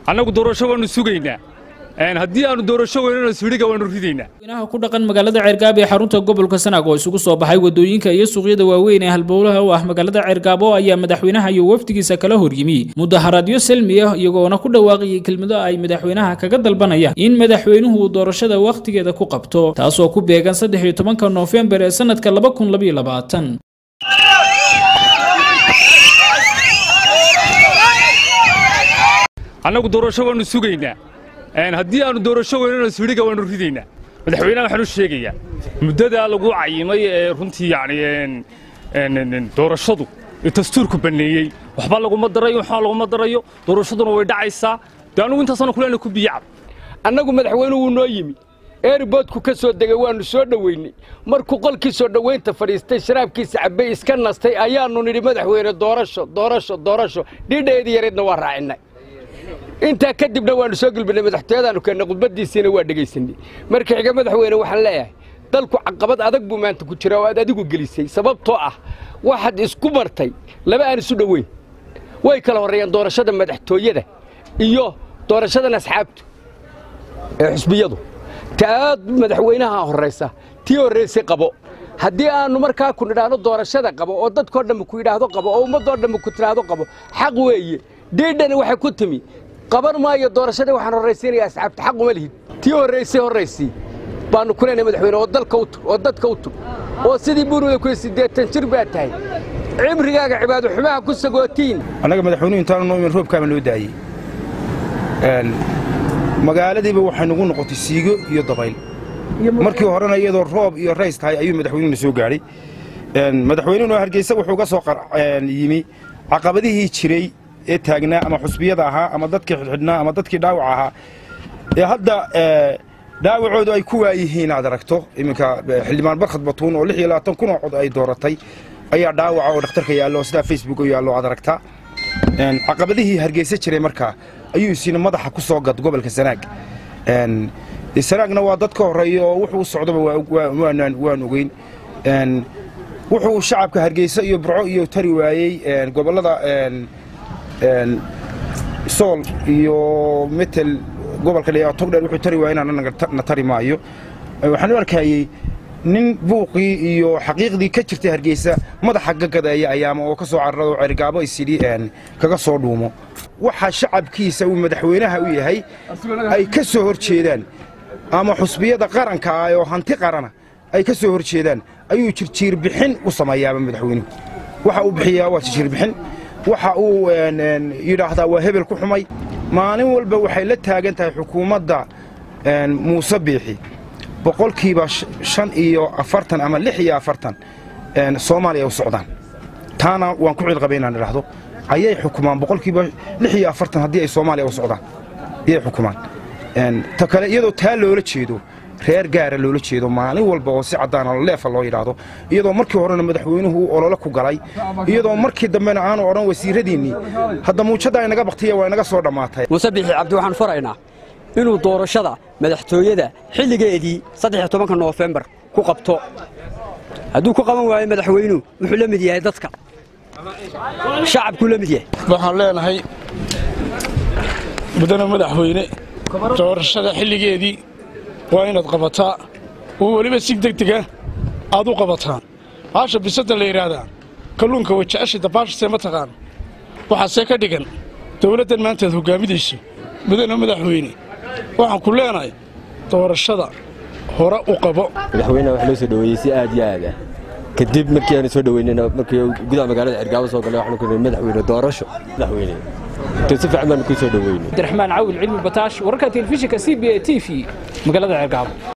annagu doorasho waannu sugaynaa haddii aannu doorasho weynana sudhiga waannu ridaynaa madaxweynaha ku dhaqan magaalada ceergaabo ee xarunta gobolka sanaag oo isugu soo baxay wadooyinka iyo suuqyada waaweyn ee halbowlaha u ah magaalada ceergaabo ayaa madaxweynaha iyo wafdigiisa kala horyimi mudaharaadyo salmi ah iyagoona ku dhawaaqayay kelmado ay madaxweynaha kaga dalbanayaan in madaxweynuhu uu doorashada wakhtigeeda ku qabto taasoo ku beegan saddex iyo tobanka noofembar ee sanadka laba kun labaiyo labaatan annagu doorasho waannu sugaynaa haddii aannu doorasho weynana sudhiga waannu ridaynaa madaxweynaha waxaan u sheegayaa muddadaa lagu cayimay ee runtii yacni doorashadu ee dastuurku banneeyey waxba laguma darayo waxba laguma darayo doorashaduna way dhacaysaa dee annugu intaasana kulena ku biyacab annagu madaxweynuhu wuu noo yimi eeriboodku ka soo degay waannu soo dhoweynay markuu qolkii soo dhowaynta fadhiistay sharaabkiisa cabbay iska nastay ayaannu nidhi madaxweyne doorasho doorasho doorasho dhiidhaeedii yareedna waa raacinnay intaa kadibna waannu soo gulbinay madaxtooyadaannu keennay khudbaddiisiina waa dhegaysanay marka xiga madaxweyne waxaan leeyahay dalku caqabad adag buu maanta ku jira oo aad adigu gelisay sababtoo ah waxaad isku martay laba aan isu dhoweyn way kala horreeyaan doorashada madaxtooyada iyo doorashadan asxaabtu ee xusbiyadu ta aad madaxweynaha horraysa tii horraysay qabo haddii aannu markaa ku nidhaahno doorashada qabo oo dadkoo dhammi ku yidhaahdo qabo oo ummaddoo dhammi ku tidhaahdo qabo xaq weeye dhiidhani waxay ku timi qaban maayo doorashadii waxaan horraysiinaya asxaabta xaq uma lihid tii horraysay horraysii baannu ku leenahay madaxweyne oo dalka u tug oo dadka u tug oo sidii buurwada ku siddeetan jir baa tahay cibrigaaga cibaado xumaha ku sagootiin annaga madaxweynuhu intaanu noo imin roobkaaba noo daayey magaaladiiba waxay nagu noqotay siigo iyo dabayl markii horena iyadoo roob iyo rays tahay ayuu madaxweynuhuna soo gaadhay madaxweynuhuna hargeysa wuxuu ka soo yimi caqabadihii jiray ee taagnaa ama xusbiyada ahaa ama dadkii xidxidhnaa ama dadkii dhaawac ahaa ee hadda dhaawacoodu ay ku waayihiin aad aragto iminka xildhibaan barkhad batuun oo lix iyo labaatan kun oo cod ay dooratay ayaa dhaawaca oo dhakhtarka yaallo sidaa facebook oo yaallo aad aragtaa caqabadihii hargeysa jiray markaa ayuu isina madaxa ku soo gad gobolka sanaag sanaagna waa dad ka horreeya oo wuxuu socdoba waan ogeyn wuxuu shacabka hargeysa iyo burco iyo tari waayey gobollada sool iyo metel gobolka dheeyaa togdheer wuxuu tari waayey inaana tari maayo waxaan u arkayey nin buuqii iyo xaqiiqdii ka jirtay hargeysa madaxa gagadeeya ayaama oo ka soo cararado cergaabo isidhi kaga soo dhuumo waxa shacabkiisa uu madaxweynaha u yahay ay ka soo hor jeedaan ama xusbiyada qaranka ah oo hanti qarana ay ka soo hor jeedaan ayuu jirjiirbixin u sameeyaaba madaxweynuhu waxa uu bixiyaa waa jirjiirbixin waxa uu yidhaahdaa waa hebel ku xumay maalin walba waxay la taagan tahay xukuumadda muuse biixi boqolkiiba shan iyo afartan ama lix iyo afartan soomaaliya u socdaan taana waan ku cilqabay inaan idhaahdo ayay xukumaan boqolkiiba lix iyo afartan haddii ay soomaaliya u socdaan ayay xukumaan ta kale iyadoo taa loola jeedo reer gaara loola jeedo maalin walba oo si caddaana leefa loo yidhaahdo iyadoo markii horena madaxweynuhu uu olole ku galay iyadoo markii dambena aanu odhan wasiiradiinnii hadda muujadda ay naga baktiya waa inaga soo dhammaatay muuse biixi cabdi waxaan faraynaa inuu doorashada madaxtooyada xilligeedii saddex tobanka noofembar ku qabto hadduu ku qaban waayo madaxweynuhu wuxuu la mid yahay dadka shacabkuu la mid yahay waxaan leenahay mudane madaxweyne doorashada xilligeedii waa inaad qabataa oo weliba si degdega aad u qabataan baasha bisadda la yidhaahdaa kalluunka waja'asha dabaashase ma taqaan waxaasee ka dhigan dawladdan maantaad hoggaaminayso mudane madaxweyne waxaan ku leenahay doorashada hore u qabo madaxweynaha wax loo soo dhoweeyey si aad iyo aad ah kadib markii aanu soo dhoweynayna markii gudaha magaalada cergaabo soo galay waxaanu ku nidhi madaxweyne doorasho madaxweyne to si fiican baanu ku soo dhoweynay cabdiraxmaan cawil cilmi bataash wararka telefishinka c b a t v magaalada cergaabo